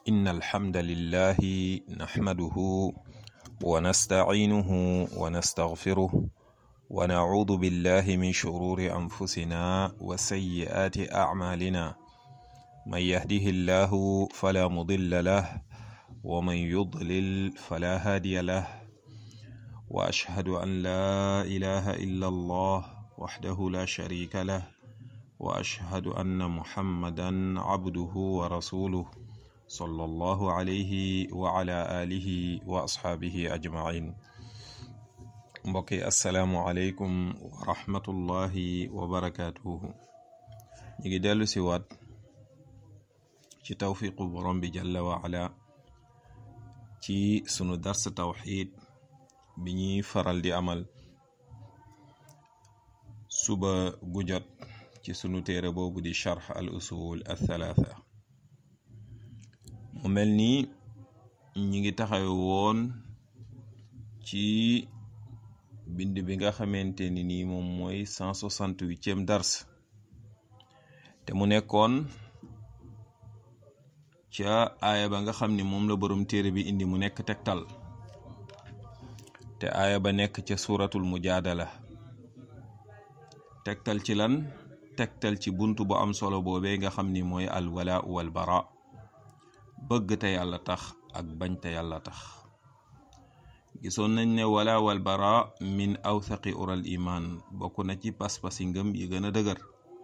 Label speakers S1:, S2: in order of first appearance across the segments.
S1: إن الحمد لله نحمده ونستعينه ونستغفره ونعوذ بالله من شرور أنفسنا وسيئات أعمالنا من يهده الله فلا مضل له ومن يضلل فلا هادي له وأشهد أن لا إله إلا الله وحده لا شريك له وأشهد أن محمدا عبده ورسوله صلى الله عليه وعلى آله وأصحابه أجمعين mbokki asalaamualeykum wa rahmatullahi wa barakaatuhu ñu ngi dellu si waat ci tawfiqu borom bi jalla wa ala ci sunu dars tawxid bi ñuy faral di amal suba gu jot ci sunu téere boobu di charx al usul al thalatha mu mel ni ñi ngi taxawe woon ci bind bi nga xamante ni nii moom mooy cent soixante-huitième dars te mu nekkoon ca aaya ba nga xam ni moom la borom téere bi indi mu nekk tegtal te aaya ba nekk ca suuratul mujaadala tegtal ci lan tegtal ci bunt bu am solo boobee nga xam ni mooy al walaa wal bara bëgg te yàlla tax ak bañ te yàlla tax gisoon nañ ne wala wal bara min awthaqi ural iman bokk na ci pas-pasi ngëm yi gën a dëgër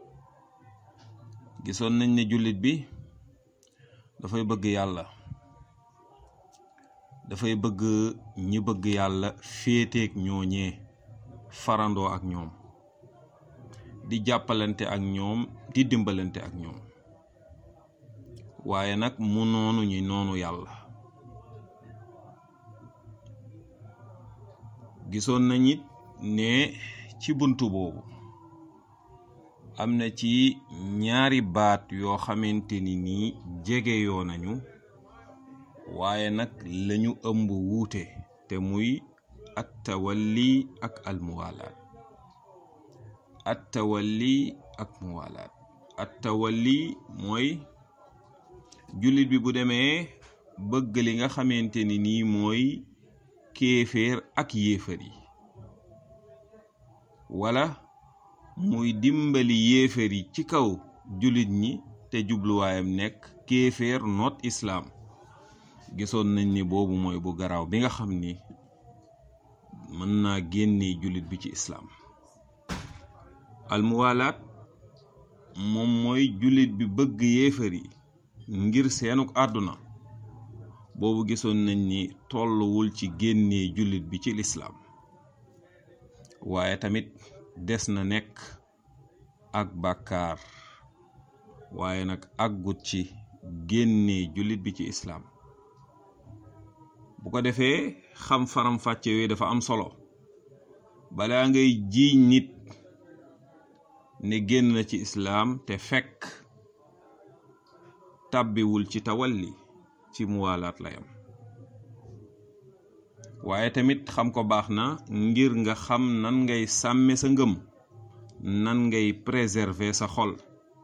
S1: gisoon nañ ne jullit bi dafay bëgg yàlla dafay bëgg ñi bëgg yàlla féeteeg ñooñee farandoo ak ñoom di jàppalante ak ñoom di dimbalante ak ñoom waaye nag mu noonu ñi noonu yàlla gisoon nañ it ne ci buntu boobu am na ci ñaari baat yoo xamante ni nii jege yoo nañu waaye nag lañu ëmb wuute te muy at tawalli ak al muwalaat at tawalli ak muwalaat at tawalli mooy jullit bi bu demee bëgg li nga xamante ni nii mooy kéeféer ak yéefar yi wala muy dimbali yéefar yi ci kaw jullit ñi te jubluwaayam nekk kéeféer noot islaam gisoon nañ ni boobu mooy bu garaaw bi nga xam ni mën naa génne jullit bi ci islaam almuwalaat moom mooy jullit bi bëgg yéefar yi ngir seenuk àdduna boobu gisoon nañ ni tolluwul ci génnee jullit bi ci lislaam waaye tamit des na nekk ak bàkkaar waaye nag àggut ci génnee jullit bi ci islaam bu ko defee xam faram-fàcce yooyu dafa am solo balaa ngay jiiñ nit ne génn na ci islaam te fekk tàbbiwul ci tawalli ci muwaalaat la yam waaye tamit xam ko baax na ngir nga xam nan ngay sàmme sa ngëm nan ngay préserver sa xol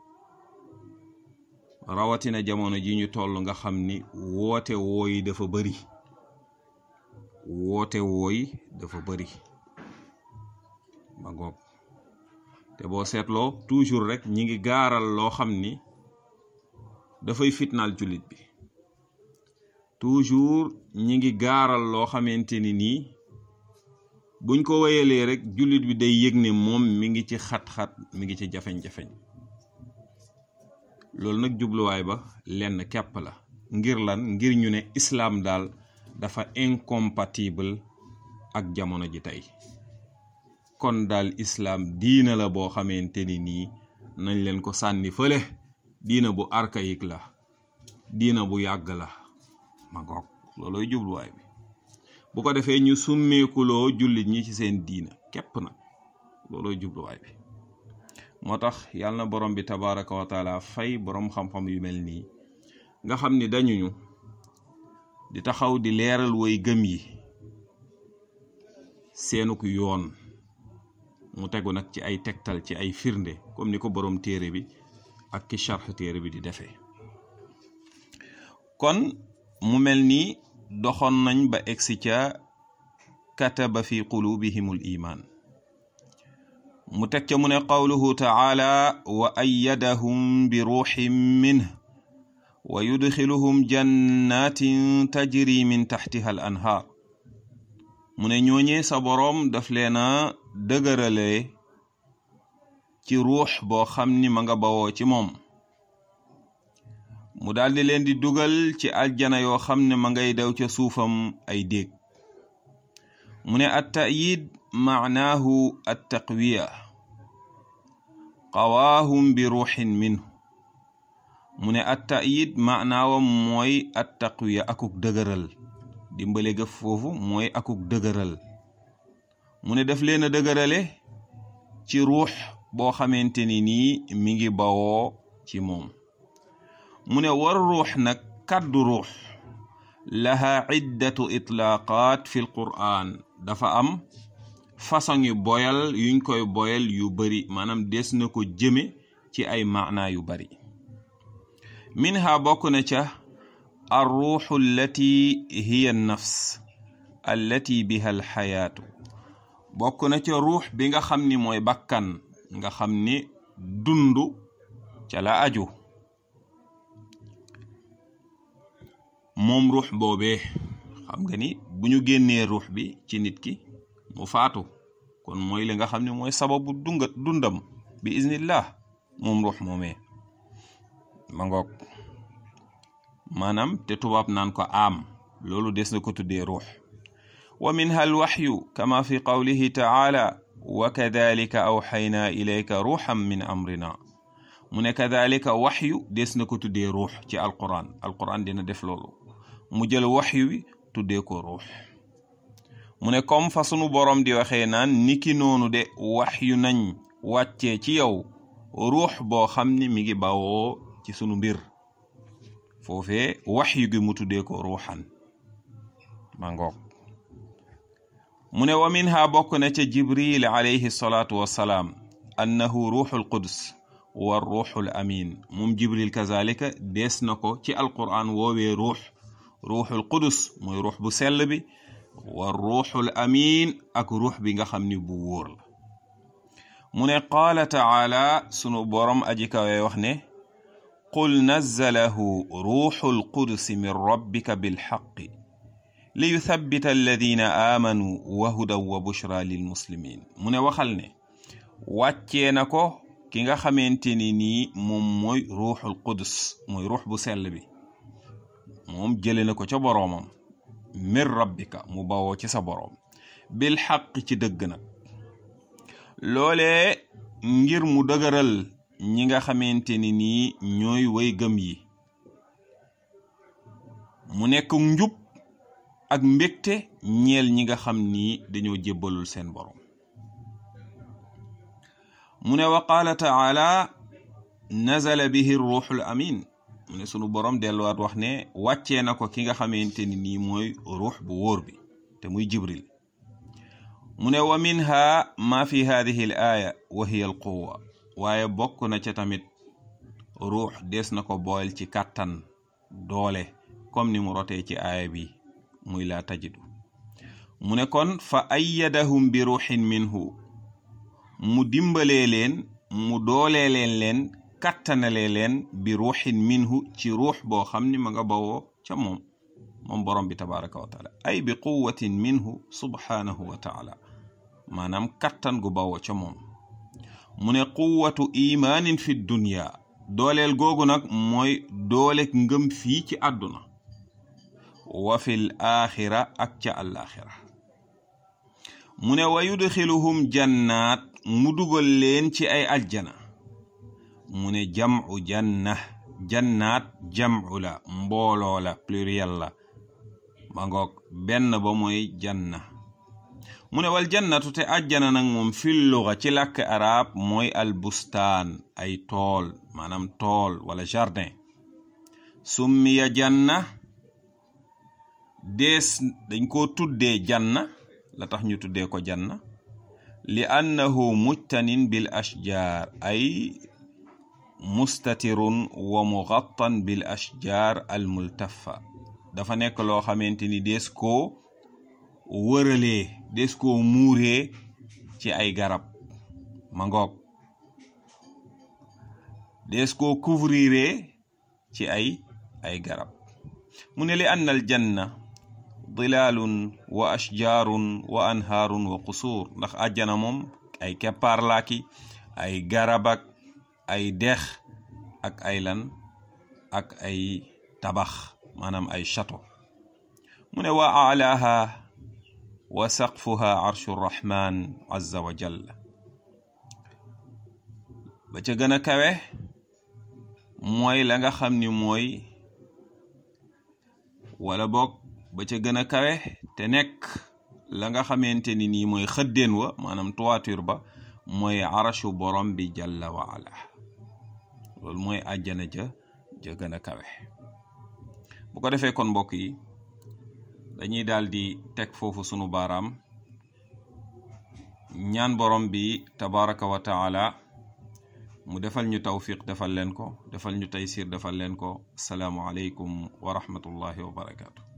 S1: rawatina jamono ji ñu toll nga xam ni woote wooyi dafa bari woote wooyi dafa bari ma ngoog te boo seetloo toujours rek ñi ngi gaaral loo xam ni dafay fitnaal jullit bi toujours ñi ngi gaaral loo xamante ni nii buñ ko wéyalee rek jullit bi day yëg ne moom mi ngi ci xat-xat mi ngi ci jafeñ-jafeñ loolu nag jubluwaay ba lenn kepp la ngir lan ngir ñu ne islaam daal dafa incompatible ak jamono ji tey kon daal islaam diina la boo xamante ni nii nañ leen ko sànni fële diina bu archaïque la diina bu yàgg la ma ngoog loolooy jubluwaay bi bu ko defee ñu summeekuloo jullit ñi ci seen diina képp nag loolooy jubluwaay bi moo tax yàlla na borom bi tabaraka wa taala fay borom xam-xam yu mel nii nga xam ni dañuñu di taxaw di leeral woy gëm yi seenuk yoon mu tegu nag ci ay tegtal ci ay firnde comme ni ko borom téere bi ak ki charx téere bi di defee kon mu mel ni doxoon nañ ba egsi ca kataba fi qulubihimul iman mu teg ca mu ne qawluhu taala wa ayyadahum bi ruuxin minh wa yudxiluhum jannatin tajri min taxtiha al anhaar mu ne ñooñee sa boroom daf leena dëgërale ci ruux boo xam ni ma nga bawoo ci moom mu daldi leen di dugal ci aljana yoo xam ne ma ngay daw ca suufam ay déeg mu ne at ta'yid maanaahu at taqwiya qawaahum bi ruuxin minhu mu ne at ta'yid maanaawam mooy at taqwiya akuk dëgëral dimbale ga foofu mooy akuk dëgëral mu ne daf leen a dëgërale ci ruux boo xamante ni nii mi ngi bawoo ci moom mu ne war ruux nag kàddu ruux laha iddatu itlaaqaat fi lqur'an dafa am façon yu boyal yuñ koy boyal yu bari maanaam des na ko jëme ci ay maanaa yu bari minha bokk na ca arruuxu allati hiya nafs allati biha alxayaatu bokk na ca ruux bi nga xam ni mooy bakkan nga xam ni dundu ca la aju moom ruux boobee xam nga ni bu ñu génnee ruux bi ci nit ki mu faatu kon mooy li nga xam ne mooy sababu dunga dundam bi iznillah moom ruux moomee ma ngoog maanaam te tubaab naan ko am loolu des na ko tuddee ruux wa minha alwaxyu kama fi qawlihi taala wa kadalika awxaynaa ilayka ruuxan min amrina mu ne kadalika waxyu des na ko tuddee ruux ci alquran alquran dina def loolu mu jël waxyu wi tuddee ko ruux mu ne comme fa sunu borom di waxee naan niki noonu de waxyu nañ wàccee ci yow ruux boo xam ni mi ngi bawoo ci sunu mbir foofee waxyu gi mu tuddee ko ruuxan ma ngoog mu ne wa minha bokk na ca jibril alayhi salaatu wassalaam annahu ruuxul qudus wa ruuxul amin moom jibril kazalika dees na ko ci alquran woowee ruux ruuxul qudus mooy ruux bu sell bi wa ruuxul amin ak ruux bi nga xam ni bu wóor la mu ne qaala taala sunu borom aji kawe wax ne qul nazzalahu ruuxul qudusi min rabbika bilxaqi li yuthabbita alladina aamanu wa hudan wa bushra lil muslimin mu ne waxal ne wàccee na ko ki nga xamante ni nii moom mooy ruuxul qudus mooy ruux bu sell bi moom jële na ko ca boroomam min rabbika mu bawoo ci sa boroom bil xaq ci dëgg nag loolee ngir mu dëgëral ñi nga xamante ni nii ñooy way gëm yi mu nekk njub ak mbégte ñeel ñi nga xam ni dañoo jébbalul seen boroom mu ne wa qaala taala nazala bihi ruuxul amin mu ne sunu borom delluwaat wax ne wàccee na ko ki nga xamante ni nii mooy ruux bu wóor bi te muy jibril mu ne wa minha ma fi hadihi al aaya wa hiya al quwa waaye bokk na ca tamit ruux des na ko boole ci kàttan doole comme ni mu rotee ci aaya bi muy laa tajidu mu ne kon fa ayyadahum bi ruuxin minhu mu dimbalee leen mu doolee leen leen kàttanalee leen bi ruuxin minhu ci ruux boo xam ni ma nga bawoo ca moom moom borom bi tabaraka wa taala ay bi quwatin minhu subhanahu wa taala maanaam kàttan gu bawoo ca moom mu ne quwatu imaanin fi dunya dooleel googu nag mooy doolek ngëm fii ci àdduna wa fil axira ak ca àllaaxira mu ne wa yudxiluhum jannaat mu dugal leen ci ay aljana mu ne jam'u janna jannaat jam'u la mbooloo la pluriel la ma ngoog benn ba mooy janna mu ne wal jannatu te ajjana nag moom fil luga ci làkk arab mooy al bustaan ay tool maanaam tool wala jardin summiya janna dees dañ ko tuddee janna la tax ñu tuddee ko janna li annahu mujtanin bil ashjar ay mustatirun wa mugattan bil ashjar al multafa dafa nekk loo xamante ni des koo wëralee des koo muuree ci ay garab ma ngoog des koo couvriree ci ay ay garab mu ne li anna al janna dilaalun wa ashjaarun wa anhaarun wa qusuur ndax àjjana moom ay keppaar laaki ay garabak ay dex ak ay lan ak ay tabax maanaam ay château mu ne wa alaaha wa saqfuha arshu rrahman azza wa jalla ba ca gën a kawe mooy la nga xam ni mooy wala boog ba ca gën a kawe te nekk la nga xamante ni nii mooy xëddeen wa maanaam toiture ba mooy arashu borom bi jalla wa ala loolu mooy àjjana ja ja gën a kawe bu ko defee kon mbokk yi dañuy daal di teg foofu sunu baaraam ñaan borom bi tabaraka wa taala mu defal ñu tawfiq defal leen ko defal ñu taysir defal leen ko asalaamu aleykum wa rahmatullahi wa barakaatu